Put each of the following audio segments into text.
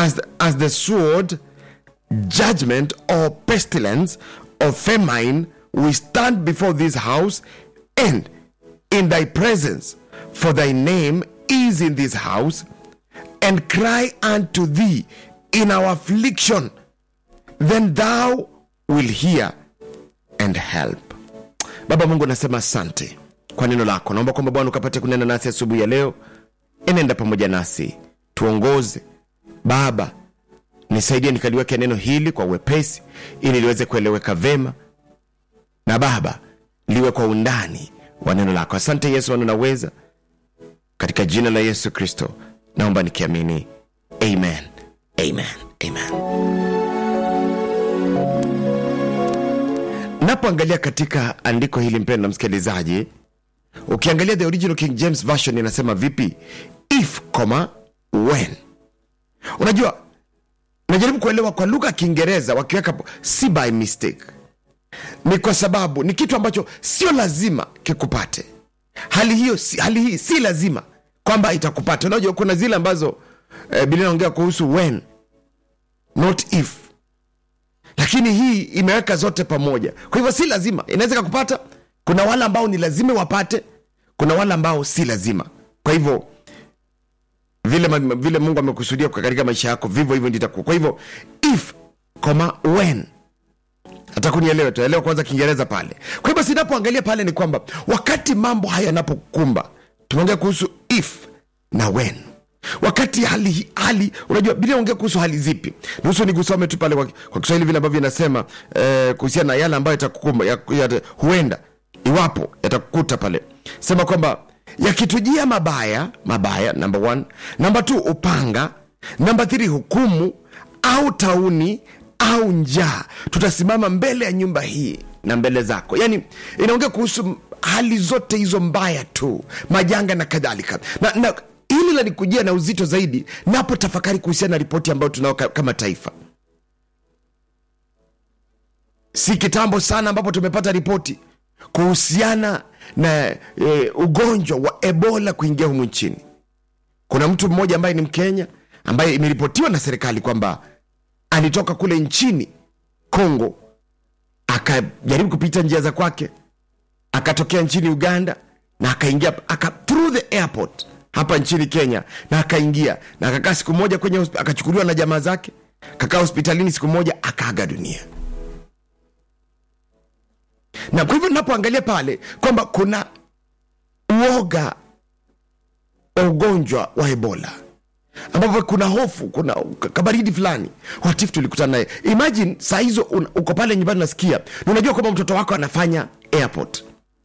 as, as the sword judgment or pestilence or famine we stand before this house and in thy presence for thy name is in this house and cry unto thee in our affliction then thou will hear and help baba mungu anasema asante kwa neno lako naomba kwamba bwana ukapate kunena nasi asubuhi ya leo enenda pamoja nasi tuongoze baba nisaidie nikaliweke neno hili kwa uwepesi ili liweze kueleweka vema na baba liwe kwa undani wa neno lako asante yesu wanunaweza katika jina la yesu kristo naomba nikiamini amen amen amen napoangalia katika andiko hili mpendo na msikilizaji ukiangalia the original king james version inasema vipi if comma when unajua najaribu kuelewa kwa lugha ya kiingereza wakiweka po- si by mistake ni kwa sababu ni kitu ambacho sio lazima kikupate hali hiyo si, hali hii si lazima kwamba itakupata unajua kuna zile ambazo eh, biblia inaongea kuhusu when not if lakini hii imeweka zote pamoja kwa hivyo si lazima inaweza kakupata kuna wale ambao ni lazima wapate kuna wale ambao si lazima kwa hivyo vile, ma- vile mungu amekusudia kwa- katika maisha yako vivyo hivyo ndio itakuwa kwa hivyo if koma when hata kunielewe tuelewa kwanza kiingereza pale kwa hivyo sinapoangalia pale ni kwamba wakati mambo haya yanapokumba tumeongea kuhusu if na when wakati hali hali unajua bila ongea kuhusu hali zipi nusu nikusome tu pale kwa, kwa kiswahili vile ambavyo inasema eh, kuhusiana na yale ambayo yatakukumba ya, ya, huenda iwapo yatakukuta pale sema kwamba yakitujia mabaya mabaya number one namba t upanga namba thiri hukumu au tauni au njaa tutasimama mbele ya nyumba hii na mbele zako yaani inaongea kuhusu hali zote hizo mbaya tu majanga na kadhalika na, na hili lanikujia na uzito zaidi napo tafakari kuhusiana na ripoti ambayo tunao ka- kama taifa si kitambo sana ambapo tumepata ripoti kuhusiana na e, ugonjwa wa ebola kuingia humu nchini kuna mtu mmoja ambaye ni mkenya ambaye imeripotiwa na serikali kwamba alitoka kule nchini congo akajaribu kupita njia za kwake akatokea nchini uganda na akaingia aka, through the airport hapa nchini kenya na akaingia na akakaa siku moja kwenye hosp- akachukuliwa na jamaa zake kakaa hospitalini siku moja akaaga dunia na kwa hivyo napoangalia pale kwamba kuna uoga wa ugonjwa wa ebola ambapo kuna hofu kuna kabaridi fulani watif tulikutana naye imagine saa hizo un- uko pale nyumbani unasikia na unajua kwamba mtoto wako anafanya airport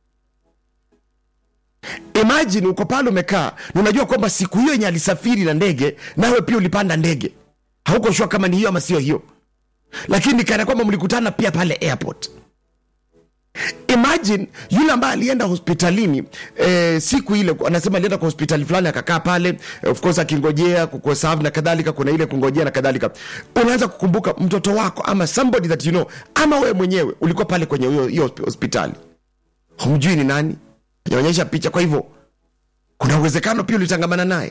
imagine uko pale umekaa na unajua kwamba siku hiyo yenye alisafiri na ndege nawe pia ulipanda ndege hauko shua kama ni hiyo ama sio hiyo lakini kana kwamba mlikutana pia pale airport imagine yule ambaye alienda hospitalini eh, siku ile anasema alienda kwa hospitali fulani akakaa pale eh, of course akingojea kukosav na kadhalika kuna ile kungojea na kadhalika unaanza kukumbuka mtoto wako ama somebody that you know ama wewe mwenyewe ulikuwa pale kwenye hiyo hiyo hosp- hospitali humjui ni nani ajaonyesha picha kwa hivyo kuna uwezekano pia ulitangamana naye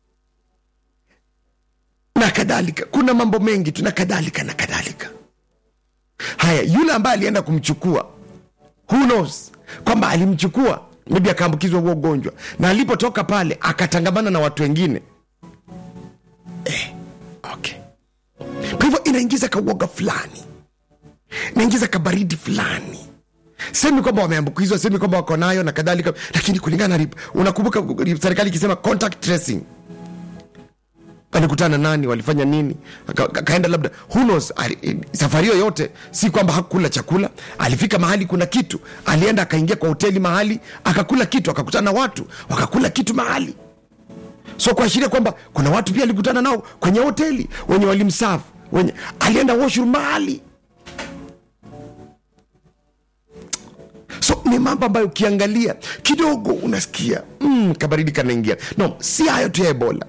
na kadhalika kuna mambo mengi tu na kadhalika na kadhalika haya yule ambaye alienda kumchukua who knows kwamba alimchukua maybe akaambukizwa huo ugonjwa na alipotoka pale akatangamana na watu wengine eh, okay. kwa hivyo inaingiza kauoga fulani inaingiza kabaridi fulani semi kwamba wameambukizwa semi kwamba wako nayo na kadhalika lakini kulingana na rip- unakumbuka serikali ikisema contact tracing walikutana nani walifanya nini Aka- aka- akaenda labda who knows ali, eh, safari hiyo yote si kwamba hakula chakula alifika mahali kuna kitu alienda akaingia kwa hoteli mahali akakula kitu akakutana na watu wakakula kitu mahali so kuashiria kwamba kuna watu pia alikutana nao kwenye hoteli wenye walimsafu wenye alienda washroom mahali so ni mambo ambayo ukiangalia kidogo unasikia mm, kabaridi kanaingia no si hayo tu ya ebola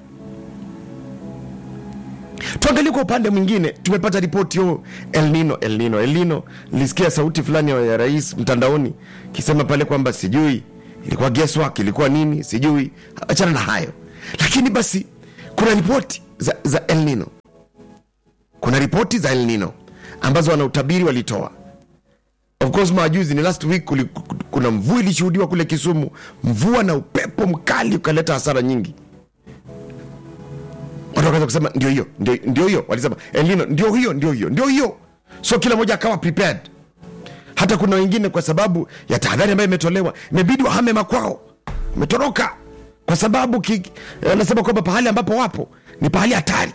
tuangalie kwa upande mwingine tumepata ripoti yo el nino el nino el nino nilisikia sauti fulani ya ya rais mtandaoni kisema pale kwamba sijui ilikuwa guesswork ilikuwa nini sijui achana na hayo lakini basi kuna ripoti za, za el nino ripoti za El Nino ambazo wanautabiri walitoa of course majuzi ni last week kuli, kuna mvua ilishuhudiwa kule Kisumu, mvua na upepo mkali ukaleta hasara nyingi. Watu wakaanza kusema ndio hiyo, ndio, ndio hiyo, walisema El Nino ndio hiyo, ndio hiyo, ndio hiyo. So kila mmoja akawa prepared. Hata kuna wengine kwa sababu ya tahadhari ambayo imetolewa imebidi wahame makwao, umetoroka kwa sababu ki- anasema kwamba pahali ambapo wapo ni pahali hatari.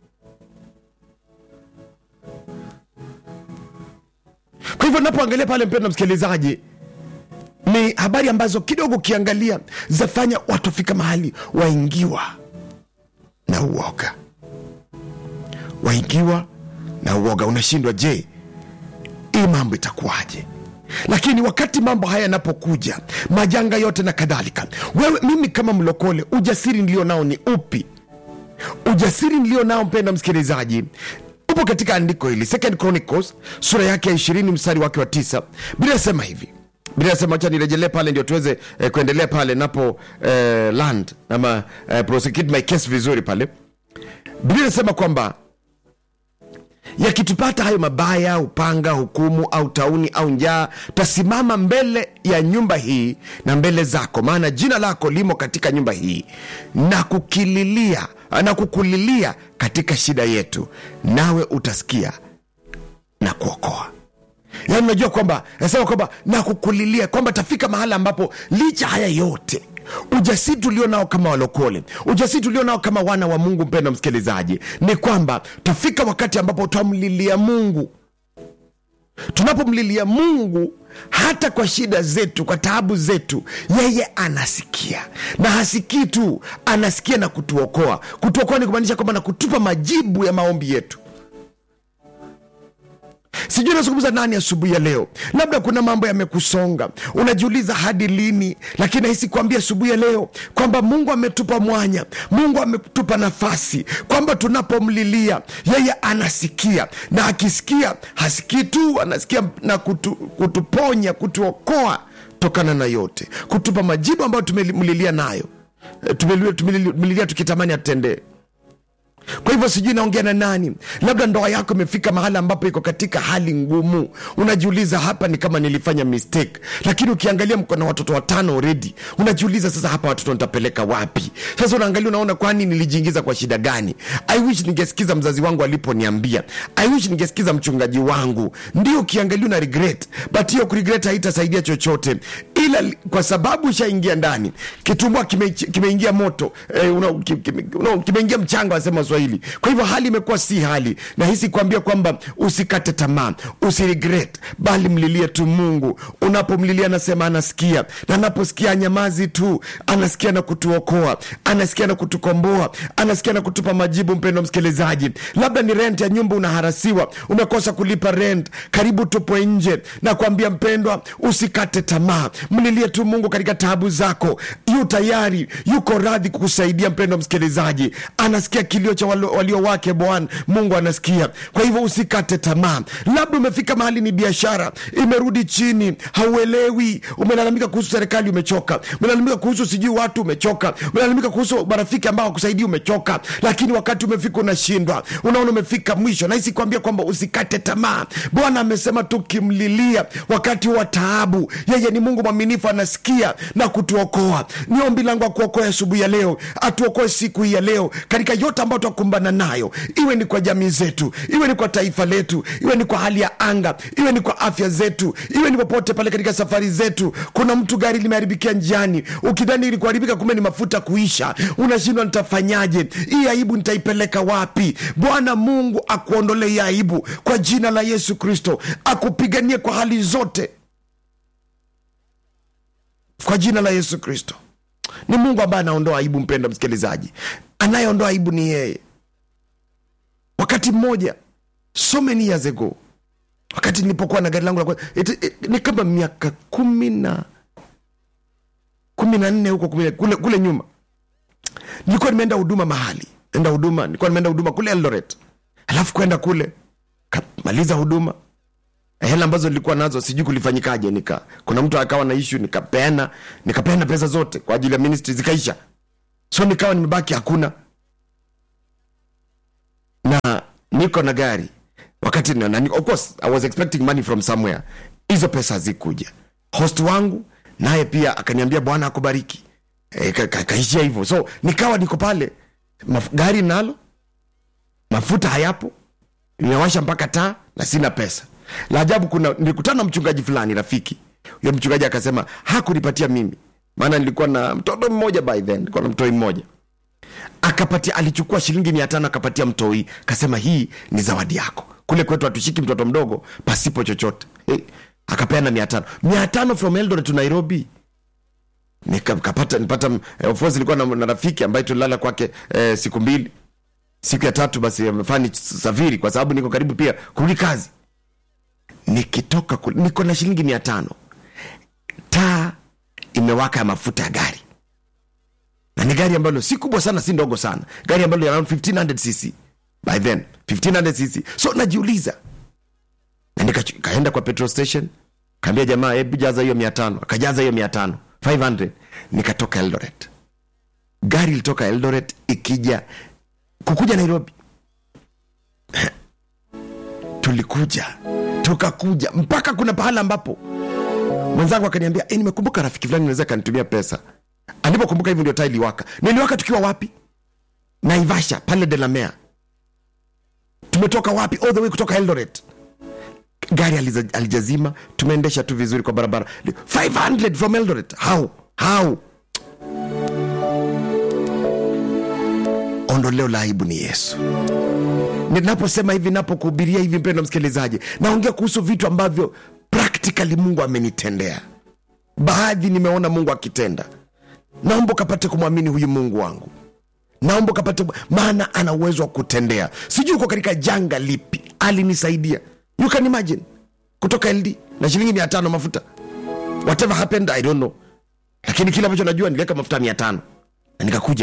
Kwa hivyo napoangalia pale, mpendwa msikilizaji, ni habari ambazo kidogo ukiangalia zafanya watu fika mahali waingiwa na uoga, waingiwa na uoga. Unashindwa, je, hii mambo itakuwaje? Lakini wakati mambo haya yanapokuja, majanga yote na kadhalika, wewe, mimi kama mlokole, ujasiri nilio nao ni upi? Ujasiri nilio nao mpenda msikilizaji upo katika andiko hili Second Chronicles sura yake ya ishirini mstari wake wa tisa Biblia inasema hivi Biblia inasema acha nirejelee pale ndio tuweze eh, kuendelea pale napo eh, land ama eh, prosecute my case vizuri pale Biblia inasema kwamba yakitupata hayo mabaya, upanga, hukumu au tauni au njaa, tasimama mbele ya nyumba hii na mbele zako, maana jina lako limo katika nyumba hii, na kukililia na kukulilia katika shida yetu, nawe utasikia na kuokoa. Yaani unajua kwamba nasema kwamba na kukulilia kwamba tafika mahala ambapo licha haya yote ujasiri tulio nao kama walokole, ujasiri tulio nao kama wana wa Mungu, mpendwa msikilizaji, ni kwamba tafika wakati ambapo tutamlilia Mungu. Tunapomlilia Mungu hata kwa shida zetu, kwa taabu zetu, yeye anasikia, na hasikii tu, anasikia na kutuokoa. Kutuokoa ni kumaanisha kwamba na kutupa majibu ya maombi yetu. Sijui nazungumza nani asubuhi ya leo. Labda kuna mambo yamekusonga, unajiuliza hadi lini, lakini nahisi kuambia asubuhi ya leo kwamba Mungu ametupa mwanya, Mungu ametupa nafasi, kwamba tunapomlilia yeye anasikia, na akisikia hasikii tu, anasikia na kutu, kutuponya, kutuokoa tokana na yote, kutupa majibu ambayo tumemlilia nayo, Eh, tumelilia tumelilia tukitamani atendee kwa hivyo sijui naongea na nani labda ndoa yako imefika mahala ambapo iko katika hali ngumu unajiuliza hapa ni kama nilifanya mistake lakini ukiangalia mko na watoto watano already unajiuliza sasa hapa watoto nitapeleka wapi sasa unaangalia unaona kwani nilijiingiza kwa shida gani i wish ningesikiza mzazi wangu aliponiambia i wish ningesikiza mchungaji wangu ndio ukiangalia una regret but hiyo kuregret haitasaidia chochote ila li- kwa sababu ushaingia ndani kitumbua kime- kimeingia moto eh, una- ki- kime- una- kimeingia mchanga wasema waswahili kwa hivyo hali imekuwa si hali nahisi kuambia kwamba usikate tamaa usiregret bali mlilie tu mungu unapomlilia anasema anasikia na anaposikia anyamazi tu anasikia na kutuokoa anasikia na kutukomboa anasikia na kutupa majibu mpendo msikilizaji labda ni rent ya nyumba unaharasiwa umekosa kulipa rent karibu tupo nje na kuambia mpendwa usikate tamaa mlilie tu mungu katika taabu zako yu tayari yuko radhi kukusaidia mpendo msikilizaji anasikia kilio cha walio, walio wake bwana mungu anasikia kwa hivyo usikate tamaa labda umefika mahali ni biashara imerudi chini hauelewi umelalamika kuhusu serikali umechoka umelalamika kuhusu sijui watu umechoka umelalamika kuhusu marafiki ambao wakusaidia umechoka lakini wakati umefika unashindwa unaona umefika mwisho nahisi kuambia kwamba usikate tamaa bwana amesema tukimlilia wakati wa taabu yeye ni mungu mwaminifu anasikia na kutuokoa ni ombi langu akuokoe asubuhi ya leo atuokoe siku hii ya leo katika yote ambayo twakumbana nayo iwe ni kwa jamii zetu iwe ni kwa taifa letu iwe ni kwa hali ya anga iwe ni kwa afya zetu iwe ni popote pale katika safari zetu kuna mtu gari limeharibikia njiani ukidhani ili kuharibika kumbe ni mafuta kuisha unashindwa nitafanyaje hii aibu nitaipeleka wapi bwana mungu akuondolee hii aibu kwa jina la yesu kristo akupiganie kwa hali zote kwa jina la yesu kristo ni mungu ambaye anaondoa aibu mpendo msikilizaji anayeondoa aibu ni yeye wakati mmoja so many years ago wakati nilipokuwa na gari langu la kwanza, it- it- ni kama miaka kumi na kumi na nne huko kumi na- kule, kule nyuma nilikuwa nimeenda huduma mahali enda huduma nilikuwa nimeenda huduma kule eldoret alafu kwenda kule kamaliza huduma hela ambazo nilikuwa nazo sijui kulifanyikaje nika kuna mtu akawa na ishu nikapeana nikapeana pesa zote kwa ajili ya ministry zikaisha so nikawa nimebaki hakuna na niko na gari wakati na, na, of course i was expecting money from somewhere hizo pesa hazikuja host wangu naye pia akaniambia bwana akubariki e, ka, ka, kaishia hivyo so nikawa niko pale Maf, gari nalo mafuta hayapo nimewasha mpaka taa na sina pesa la ajabu kuna nilikutana na mchungaji fulani rafiki huyo mchungaji akasema hakunipatia mimi maana nilikuwa na mtoto mmoja by then nilikuwa na mtoi mmoja akapatia alichukua shilingi mia tano akapatia mtoi kasema hii ni zawadi yako kule kwetu hatushiki mtoto mdogo pasipo chochote hey, akapeana mia tano mia tano from eldoret to nairobi nikapata nipata eh, of course nilikuwa na, na rafiki ambaye tulilala kwake eh, siku mbili siku ya tatu basi amefaa nisafiri kwa sababu niko karibu pia kurudi kazi nikitoka kule, niko na shilingi mia tano taa imewaka ya mafuta ya gari na ni gari ambalo si kubwa sana si ndogo sana gari ambalo around 1500 cc by then 1500 cc so najiuliza na nikaenda kwa petrol station kaambia jamaa hebu jaza hiyo mia tano akajaza hiyo mia tano 500 nikatoka eldoret gari ilitoka eldoret ikija kukuja nairobi tulikuja tukakuja mpaka kuna pahala ambapo mwenzangu akaniambia e, nimekumbuka rafiki fulani naweza kanitumia pesa alipokumbuka hivyo ndio taa iliwaka niliwaka tukiwa wapi naivasha pale delamea tumetoka wapi all the way kutoka eldoret gari aliza- alijazima tumeendesha tu vizuri kwa barabara 500 from eldoret how how ondoleo la aibu ni yesu ninaposema hivi napokuhubiria hivi mpendo msikilizaji naongea kuhusu vitu ambavyo practically mungu amenitendea baadhi nimeona mungu akitenda naomba ukapate kumwamini huyu mungu wangu naomba ukapate maana ana uwezo wa kutendea sijui uko katika janga lipi alinisaidia you can imagine kutoka ld na shilingi mia tano mafuta whatever happened i don't know lakini kile ambacho najua niliweka mafuta mia tano na nikakuja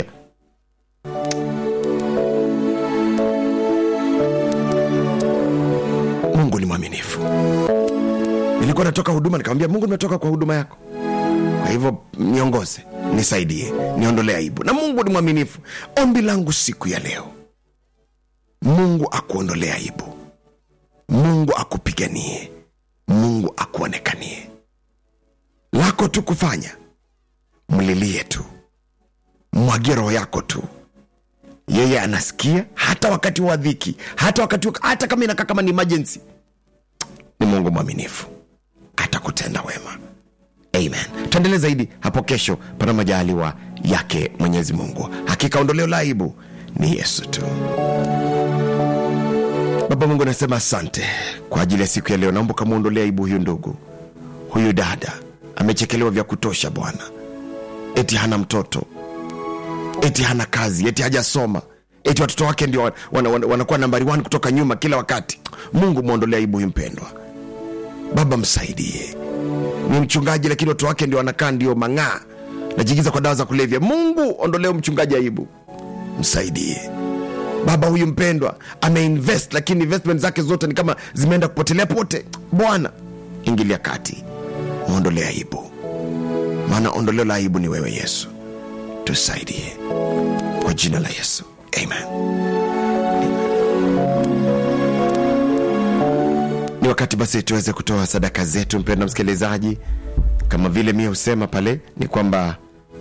mungu ni mwaminifu nilikuwa natoka huduma nikamwambia mungu nimetoka kwa huduma yako kwa hivyo niongoze nisaidie niondolee aibu na mungu ni mwaminifu ombi langu siku ya leo mungu akuondolee aibu mungu akupiganie mungu akuonekanie lako tu kufanya mlilie tu mwagie roho yako tu yeye anasikia hata wakati wa dhiki hata wakati wa- hata kama inakaa kama ni emergency ni mungu mwaminifu atakutenda wema amen tuendelee zaidi hapo kesho pana majaliwa yake mwenyezi mungu hakika ondoleo la aibu ni yesu tu baba mungu anasema asante kwa ajili ya siku ya leo naomba ukamwondolea aibu huyu ndugu huyu dada amechekelewa vya kutosha bwana eti hana mtoto eti hana kazi eti hajasoma eti watoto wake ndio wanakuwa wana, wana, wanakuwa nambari one kutoka nyuma kila wakati mungu mwondolea aibu huyu mpendwa baba msaidie ni mchungaji lakini watoto wake ndio wanakaa ndio mang'aa najiingiza kwa dawa za kulevya mungu ondoleo mchungaji aibu msaidie baba huyu mpendwa ameinvest lakini investment zake zote ni kama zimeenda kupotelea pote bwana ingilia kati mwondolee aibu maana ondoleo la aibu ni wewe yesu tusaidie kwa jina la yesu amen ni wakati basi tuweze kutoa sadaka zetu mpenda msikilizaji kama vile mie husema pale ni kwamba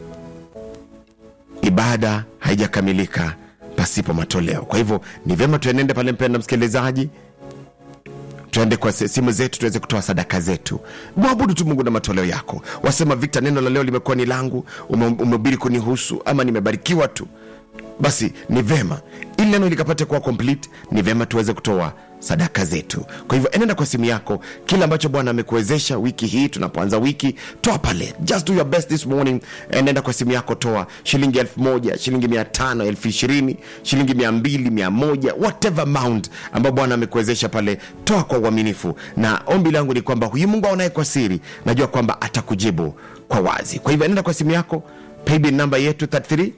ibada haijakamilika pasipo matoleo kwa hivyo ni vyema tuenende pale mpenda msikilizaji tuende kwa se- simu zetu tuweze kutoa sadaka zetu mwabudu tu mungu na matoleo yako wasema vikta neno la leo limekuwa ni langu ume- umehubiri kunihusu ama nimebarikiwa tu basi ni vema ili neno likapate kuwa complete ni vema tuweze kutoa sadaka zetu kwa hivyo enenda kwa simu yako kile ambacho bwana amekuwezesha wiki hii tunapoanza wiki toa pale just do your best this morning enenda kwa simu yako toa shilingi elfu moja shilingi mia tano elfu ishirini shilingi mia mbili mia moja whatever amount ambao bwana amekuwezesha pale toa kwa uaminifu na ombi langu ni kwamba huyu mungu aonaye kwa siri najua kwamba atakujibu kwa wazi kwa hivyo enenda kwa simu yako paybill namba yetu 33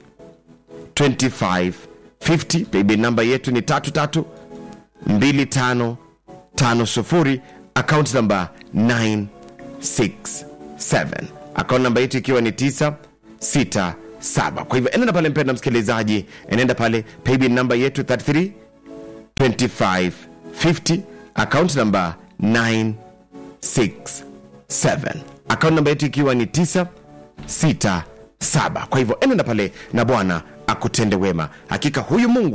2550 paybill namba yetu ni 33 2550 account namba 967 account namba yetu ikiwa ni 967 kwa hivyo enenda pale mpenda msikilizaji enenda pale paybill namba yetu 33 2550 50 account number 967 account namba yetu ikiwa ni 967 kwa hivyo enenda pale na bwana akutende wema hakika huyu mungu